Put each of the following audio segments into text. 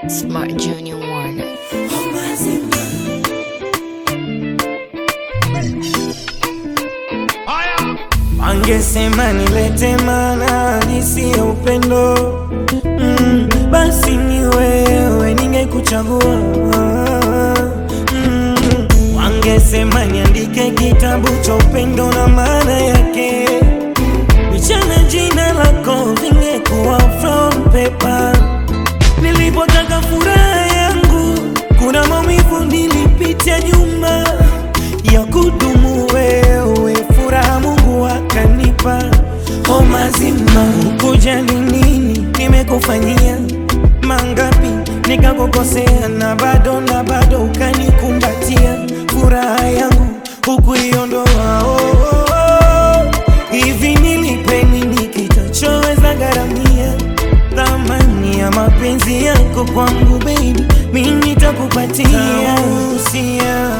Smart Junior Warner. Angesema nilete maana nisiye upendo mm, basi ni wewe ningekuchagua mm, wangesema niandike kitabu cha upendo na maana yake michana jina lako vingekuwa from paper nilipotaka furaha yangu kuna maumivu nilipitia nyuma ya kudumu wewe furaha Mungu akanipa o mazima kujali nini nimekufanyia mangapi nikakukosea na bado na bado ukanikumbatia furaha yangu hukuiondoa oh, oh, oh. hivi nilipe nini kitachoweza gharamia thamani ya mapenzi yako kwangu baby mimi nitakupatia usia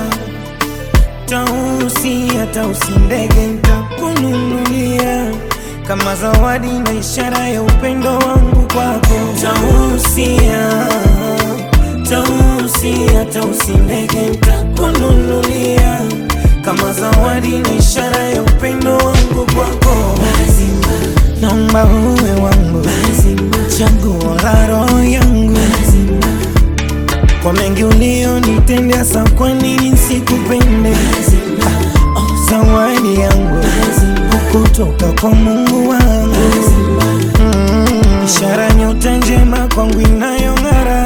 tausia tausi ndege ntakununulia kama zawadi na ishara ya upendo wangu kwako tausia tausia tausi ndege ntakununulia kama zawadi na ishara ya upendo wangu kwako naomba uwe wangu chaguo la roho yangu kwa mengi ulionitendea, sa kwa nini sikupende? Oh, zawadi yangu kutoka kwa Mungu wangu mm, ishara nyota njema kwangu inayong'ara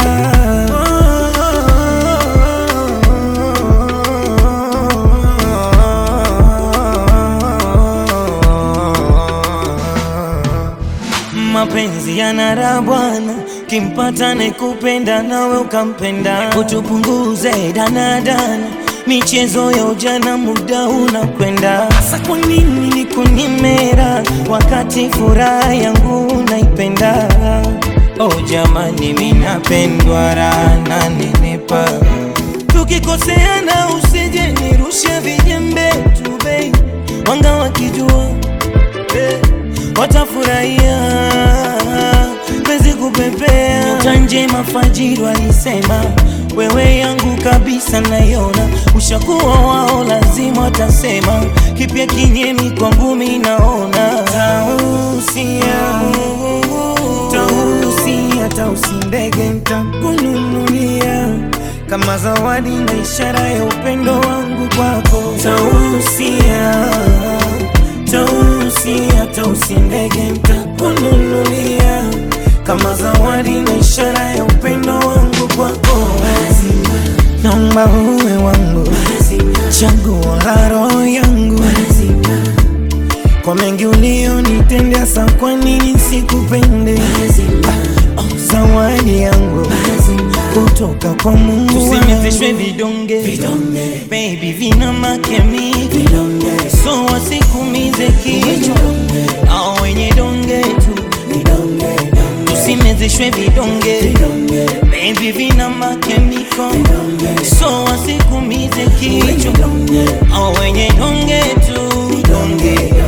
mapenzi yanara bwana kimpata nekupenda nawe ukampenda utupunguze danadana michezo ya ujana muda unakwenda hasa kwa nini nikunimera wakati furaha yangu naipenda oh jamani minapendwa raha na nenepa tukikoseana usije nirushe vijembe tu bei wanga wakijua eh, watafurahia pezi kupepea tanje mafajiri alisema wewe yangu kabisa naiona ushakuwa wao lazima watasema kipya kinyemi kwangu mi naona tausia tausia tausi ndege ntakununulia kama zawadi na ishara ya upendo wangu kwako tausia tausia tausi ndege ntakununulia kama zawadi na ishara ya upendo wangu kwako naomba uwe wangu chaguo la roho yangu kwa mengi ulionitendea, sa kwa nini sikupende? Oh, zawadi yangu kutoka kwa Mungu wangu. Tusimezeshwe vidonge baby, vina makemiki so wasikumize kichwa au wenye donge tu tusimezeshwe vidonge baby, vina makemiko so wasikumize kichwa au wenye donge tu donge